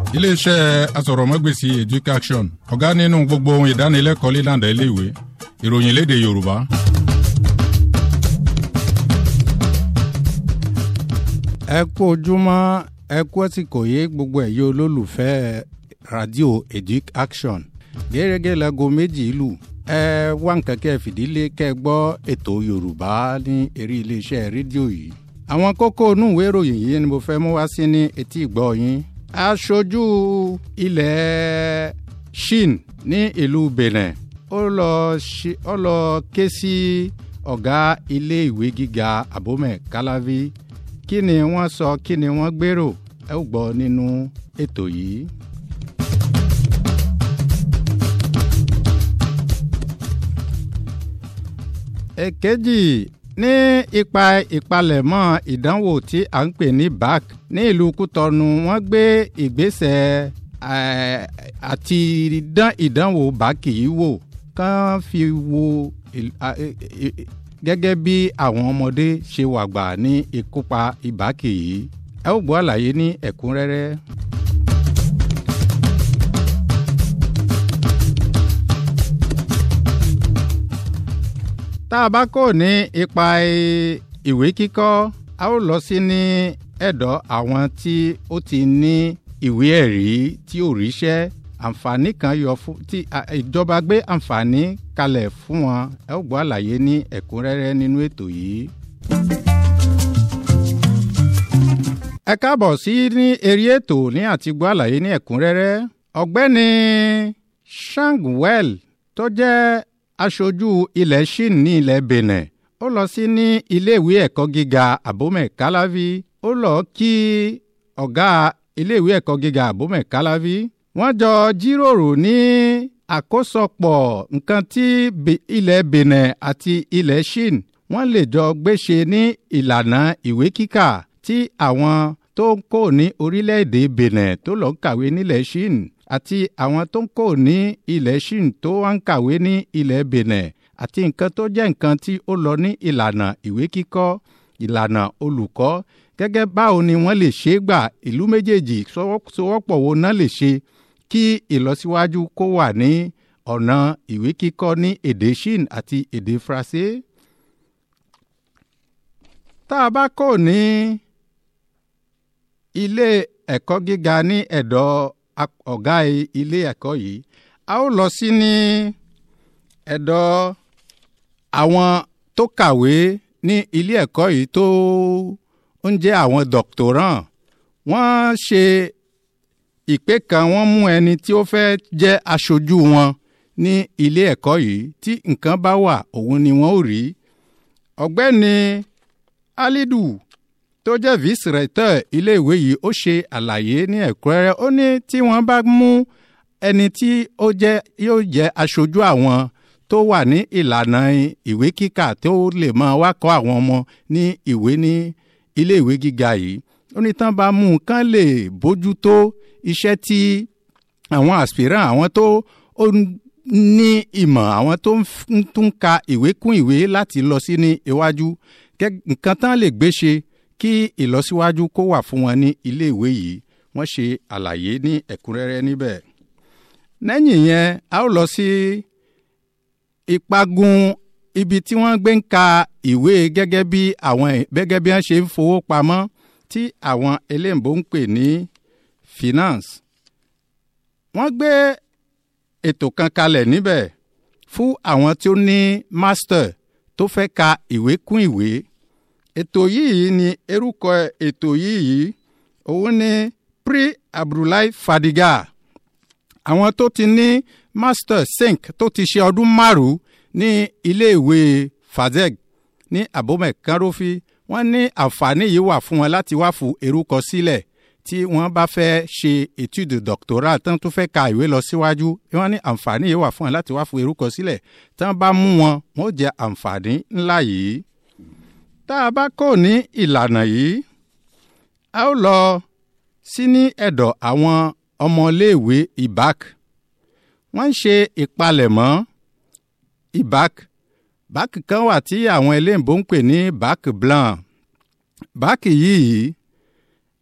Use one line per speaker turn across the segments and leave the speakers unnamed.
iléeṣẹ́ asọ̀rọ̀mọ́gbèsì education ọ̀gá nínú gbogbo ohun ìdánilẹ́kọ̀ọ́ lílànà iléèwé ìròyìn léde yorùbá.
ẹ kú ojúmọ́ ẹ kú àsìkò yé gbogbo ẹ̀yẹ olólùfẹ́ radio education gẹ́gẹ́ láago méjì ìlú ẹ wá nǹkan kẹ́ ẹ fìdílé kẹ́ ẹ gbọ́ ètò yorùbá ní eré iléeṣẹ́ rédíò yìí àwọn kókó inú ìwé ìròyìn yìí ni mo fẹ́ mú wá sí ní etí ìgbọ́ yín aṣojú ilẹ̀ shin ní ìlú benin ó lọ ṣe ó lọ ké sí ọ̀gá ilé ìwé gíga abomẹ kalavi kí ni wọ́n sọ kí ni wọ́n gbèrò ẹ ó gbọ́ nínú ètò yìí. èkejì ní ipa ìpalẹ̀mọ́ ìdánwò tí à ń pè ní bac ní ìlú kútọ́nù wọ́n gbé ìgbésẹ̀ àti dán ìdánwò bac yìí wò kán fi wo gẹ́gẹ́ bí àwọn ọmọdé ṣe wà gbà ní ìkópa ìbákì yìí ẹ ó gbọ́ àlàyé ní ẹ̀kúnrẹ́rẹ́. tá a bá kò ní ipa ìwé kíkọ́ a ó lọ sí ní ẹ̀dọ̀ àwọn tí ó ti ní ìwé ẹ̀rí tí ò ríṣẹ́ àǹfààní kan yọ fún tí ìjọba gbé àǹfààní kalẹ̀ fún wọn ẹ ó gbọ́ àlàyé ní ẹ̀kúnrẹ́rẹ́ nínú ètò yìí. ẹ káàbọ̀ sí ní eré ètò ní àti gbọ́ àlàyé ní ẹ̀kúnrẹ́rẹ́ ọ̀gbẹ́ni shangwell tó jẹ́ aṣojú ilẹ̀ shin ní ilẹ̀ benin ó lọ sí ní iléèwé ẹ̀kọ́ gíga abomẹ kalavi ó lọ kí ọ̀gá iléèwé ẹ̀kọ́ gíga abomẹ kalavi wọ́n jọ jíròrò ní àkósọpọ̀ nǹkan tí ilẹ̀ benin àti ilẹ̀ shin wọ́n lè jọ gbéṣe ní ìlànà ìwé kíkà tí àwọn tó ń kó ní orílẹ̀-èdè benin tó lọ kàwé nílẹ̀ shin àti àwọn tó ń kó ní ilẹ̀ shin tó wá ń kàwé ní ilẹ̀ benin àti nǹkan tó jẹ́ nǹkan tí ó lọ ní ìlànà ìwé kíkọ́ ìlànà olùkọ́ gẹ́gẹ́ báwo ni wọ́n lè ṣe é gbà ìlú méjèèjì sowọ́pọ̀ wo náà lè ṣe kí ìlọsíwájú kó wà ní ọ̀nà ìwé kíkọ́ ní èdè shin àti èdè faransé. tá a bá kò ní ilé ẹ̀kọ́ gíga ní ẹ̀dọ̀ ọ̀gá ilé ẹ̀kọ́ yìí a ó lọ sí ní ẹ̀dọ̀ àwọn tó kàwé ní ilé ẹ̀kọ́ yìí tó ń jẹ́ àwọn doctorant wọ́n ṣe ìpè kan wọ́n mú ẹni tí ó fẹ́ jẹ́ aṣojú wọn ní ilé ẹ̀kọ́ yìí tí nǹkan bá wà òun ni wọ́n ó rí ọ̀gbẹ́ni alidu tó jẹ́ vice-recteur iléèwé yìí ó ṣe àlàyé ní ẹ̀kúnrẹ́rẹ́ ó ní tí wọ́n bá mú ẹni tí ó jẹ́ yóò jẹ́ aṣojú àwọn tó wà ní ìlànà ìwé kíkà tó lè máa wá kọ́ àwọn ọmọ ní ìwé ní iléèwé gíga yìí ó ní tán bá mú un kán lè bójútó iṣẹ́ tí àwọn aspirant àwọn tó ní ìmọ̀ àwọn tó ń tún ka ìwé kún ìwé láti lọ sí ní iwájú nǹkan tán lè gbé ṣe kí ìlọsíwájú kó wà fún wọn ní iléèwé yìí wọ́n ṣe àlàyé ní ẹ̀kúnrẹ́rẹ́ níbẹ̀. lẹ́yìn yẹn a ó lọ sí ìpagun ibi tí wọ́n gbé ń ka ìwé gẹ́gẹ́ bí àwọn gẹ́gẹ́ bí wọ́n ṣe ń fowó pamọ́ tí àwọn eléǹbó ń pè ní finance. wọ́n gbé ètò kan kalẹ̀ níbẹ̀ fún àwọn tí ó ní master tó fẹ́ ka ìwé kún ìwé ètò yìí ni erúkọ ètò yìí òun ni pri abdullahi fadiga àwọn tó ti ní master sink tó ti ṣe ọdún márùn ní iléèwé fazeg ní abomẹ kanrofi wọ́n ní àǹfààní yìí wà fún wọn láti wá fún erúkọ sílẹ̀ tí wọ́n bá fẹ́ ṣe étude doctoral tán tó fẹ́ ka ìwé lọ síwájú wọ́n ní àǹfààní yìí wà fún wọn láti wá fún erúkọ sílẹ̀ tán bá mú wọn wọ́n ó jẹ àǹfààní ńlá yìí tá a bá kò ní ìlànà yìí a ó lọ sí ní ẹ̀dọ̀ àwọn ọmọléèwé ibac wọ́n ń ṣe ìpalẹ̀mọ́ ibac bac kan wà tí àwọn eléǹbó ń pè ní bac blanc bac yìí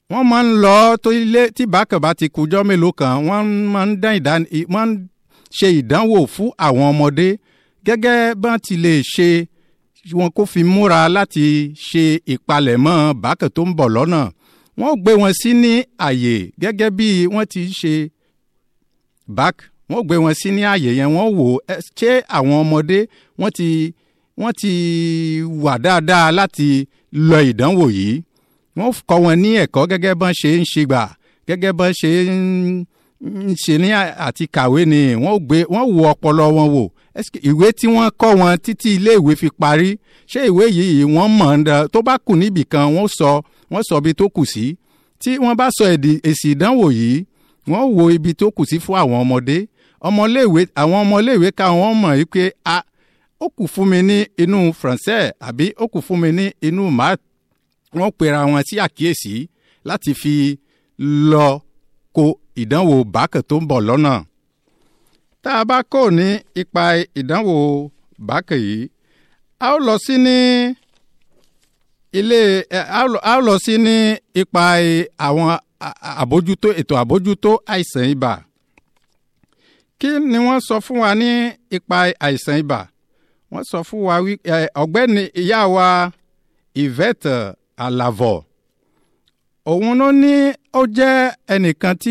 wọ́n máa ń lọ tó ilé tí bákan bá ti kújọ́ mélòó kan wọ́n máa ń dán ìdán wọ́n ń ṣe ìdánwò fún àwọn ọmọdé gẹ́gẹ́ bá ti lè ṣe wọn kó fi múra láti ṣe ìpalẹ̀mọ́ bákan tó ń bọ̀ lọ́nà wọ́n gbé wọn sí ní àyè gẹ́gẹ́ bí wọ́n ti ṣe bák wọ́n gbé wọn sí ní àyè yẹn wọ́n wò ṣé àwọn ọmọdé wọ́n ti wọ́n ti wà dáadáa láti lọ ìdánwò yìí wọ́n kọ́ wọn ní ẹ̀kọ́ gẹ́gẹ́ bọ́n ṣe ń ṣe gbà gẹ́gẹ́ bọ́n ṣe ń ṣe ní àti kàwé ni wọ́n gbé wọ́n wo ọpọlọ wọn wò ìwé tí wọ́n kọ́ wọn títí iléèwé fi parí ṣé ìwé yìí wọ́n mọ̀ ọ́n tó bá kù níbì kan wọ́n sọ wọ́n sọ ibi tó kù sí tí wọ́n bá sọ èsì ìdánwò yìí wọ́n wo ibi tó kù sí fún àwọn ọmọdé ọmọléèwé àwọn ọmọléèwé ká wọ́n mọ̀ yìí pé a ó kù fún mi ní inú français àbí ó kù fún mi ní inú math wọ́n pera wọn sí àkíyèsí láti fi lọ ko ìdánwò bákẹ̀ tó ń bọ̀ lọ́nà. tá a bá kò ní ipa ìdánwò bákẹ̀ yìí a ó lọ sí ní ilé a ó lọ sí ní ipa àwọn àbójútó ètò àbójútó àìsàn ibà. kí ni wọ́n sọ fún wa ní ipa àìsàn ibà? wọ́n sọ fún wa wí ọ̀gbẹ́ni ìyá wa Yvette Alavọ òun ló ní ó jẹ́ ẹnìkan tí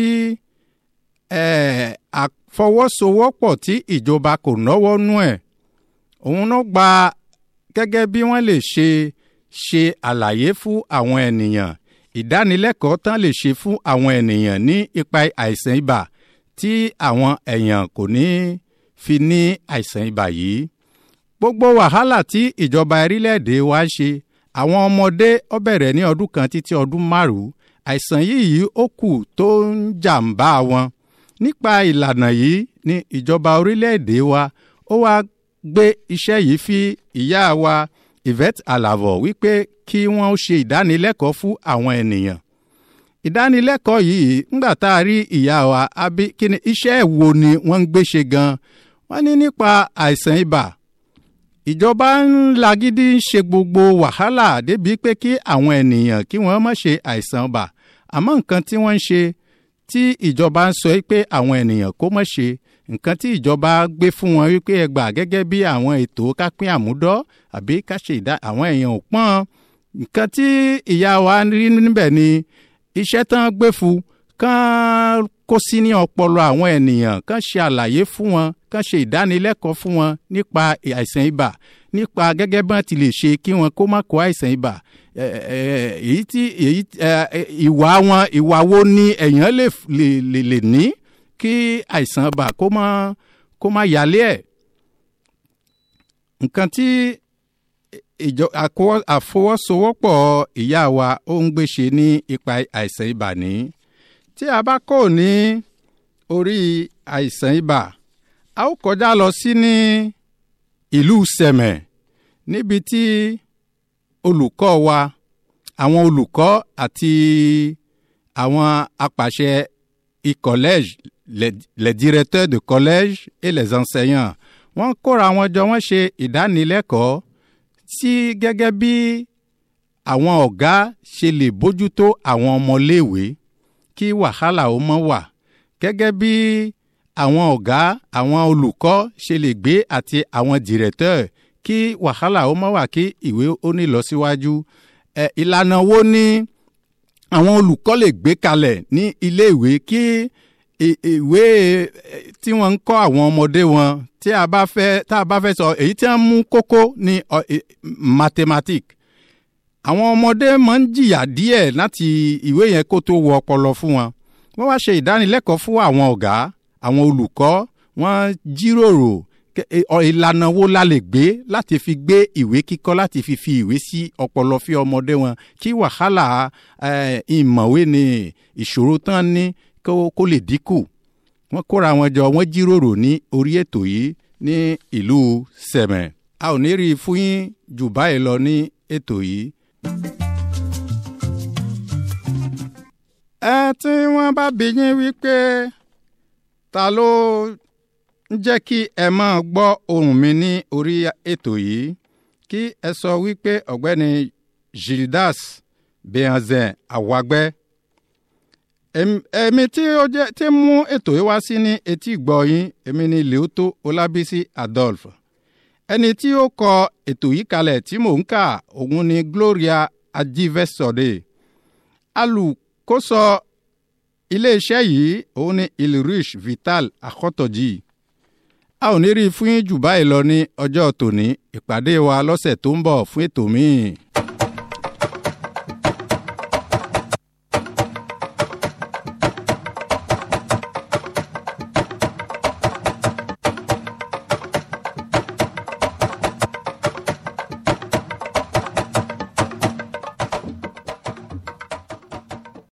àfọwọ́sowọ́pọ̀ tí ìjọba kò náwó nú ẹ̀ òun ló gba gẹ́gẹ́ bí wọ́n lè ṣe ṣe àlàyé fún àwọn ènìyàn ìdánilẹ́kọ̀ọ́ tán lè ṣe fún àwọn ènìyàn ní ipa àìsàn ibà tí àwọn èèyàn kò ní fi ní àìsàn ibà yìí gbogbo wàhálà tí ìjọba orílẹ̀-èdè wa ṣe àwọn ọmọdé ó bẹ̀rẹ̀ ní ọdún kan títí ọdún márùn-ún àìsàn yìí ó kù tó ń jàǹbá wọn nípa ìlànà yìí ní ìjọba orílẹ̀-èdè wa ó wá gbé iṣẹ́ yìí fi ìyá wa Yvette Alavọ wípé kí wọ́n ṣe ìdánilẹ́kọ̀ọ́ fún àwọn ènìyàn ìdánilẹ́kọ̀ọ́ yìí ńgbà tá a rí ìyá wa àbí kí ni iṣẹ́ wo ni wọ́n ń gbé ṣe gan wọ́n ní nípa àìsàn ibà ìjọba ń lagídí ń ṣe gbogbo wàhálà débi pé kí àwọn ènìyàn kí wọ́n má ṣe àìsàn ibà àmọ́ nǹkan tí wọ́n ń ṣe tí ìjọba ń sọ pé àwọn ènìyàn kó má ṣe nǹkan tí ìjọba gbé fún wọn wípé ẹ gbà gẹ́gẹ́ bí àwọn ètò kápín àmúdọ́ àbí ká ṣe ìdá àwọn èèyàn ò pọ́n nǹkan tí ìyá wa rí níbẹ̀ ni iṣẹ́ tán gbé fún kán kó sí ní ọpọlọ àwọn ènìyàn kán ṣe àlàyé fún wọn kán ṣe ìdánilẹ́kọ̀ọ́ fún wọn nípa àìsàn ibà nípa gẹ́gẹ́ bí wọ́n ti lè ṣe kí wọn kó má kó àìsàn ibà èyí tí èyí ìwà wọn ìwà wo ni èèyàn lè lè lè ní kí àìsàn ibà kó má kó má yálé ẹ̀ nǹkan tí ìjọ àfọwọ́sowọ́pọ̀ ìyá wa ó ń gbé ṣe ní ipa àìsàn ibà ní tí a bá kò ní orí àìsàn ibà a ó kọjá lọ sí ní ìlú sẹ̀mẹ̀ níbi tí olùkọ́ wa àwọn olùkọ́ àti àwọn apàṣẹ ìkọ́lẹ́jì les, les directeurs de collège et les enseignants wọ́n kóra wọn jọ wọ́n ṣe ìdánilẹ́kọ̀ọ́ sí gẹ́gẹ́ bí àwọn ọ̀gá ṣe lè bójútó àwọn ọmọléèwé kí wàhálà ó mọ́ wà gẹ́gẹ́ bí àwọn ọ̀gá àwọn olùkọ́ ṣe lè gbé àti àwọn directeur kí wàhálà ó mọ́ wà kí ìwé ó ní lọ síwájú ẹ̀ ìlànà wo ni àwọn olùkọ́ lè gbé kalẹ̀ ní iléèwé kí ìwé tí wọ́n ń kọ́ àwọn ọmọdé wọn tí a bá fẹ́ tá a bá fẹ́ sọ èyí tí wọ́n mú kókó ní mathematics àwọn ọmọdé máa ń jìyà díẹ̀ láti ìwé yẹn kó tó wọ ọpọlọ fún wọn wọ́n wá ṣe ìdánilẹ́kọ̀ọ́ fún àwọn ọ̀gá àwọn olùkọ́ wọ́n jíròrò ìlànà wo la lè gbé láti fi gbé ìwé kíkọ́ láti fi fi ìwé sí ọpọlọ fi ọmọdé wọn kí wàhálà ìmọ̀wé ni ìṣòro tán ní kó lè dínkù wọ́n kóra wọn jọ wọ́n jíròrò ní orí ètò yìí ní ìlú sẹ̀mẹ̀ a ò ní rí i fún yín jù báyìí lọ ní ètò yìí. ẹ tí wọ́n bá bí yín wípé ta ló ń jẹ́ kí ẹ máa gbọ́ ohùn mi ní orí ètò yìí kí ẹ sọ wípé ọ̀gbẹ́ni Gildas Behanzin Awagbẹ́ èmi tí ó jẹ́ tí mú ètò yìí wá sí ní etí ìgbọ́ yín èmi ni leoto olábísí adolphe ẹni tí ó kọ ètò yìí kalẹ̀ tí mò ń kà òun ni gloria ajivesode alùkóso iléeṣẹ́ yìí òun ni ilrich vital akọ́tọ̀jì a ò ní rí i fún yín jù báyìí lọ ní ọjọ́ tòní ìpàdé wa lọ́sẹ̀ tó ń bọ̀ fún ètò míì.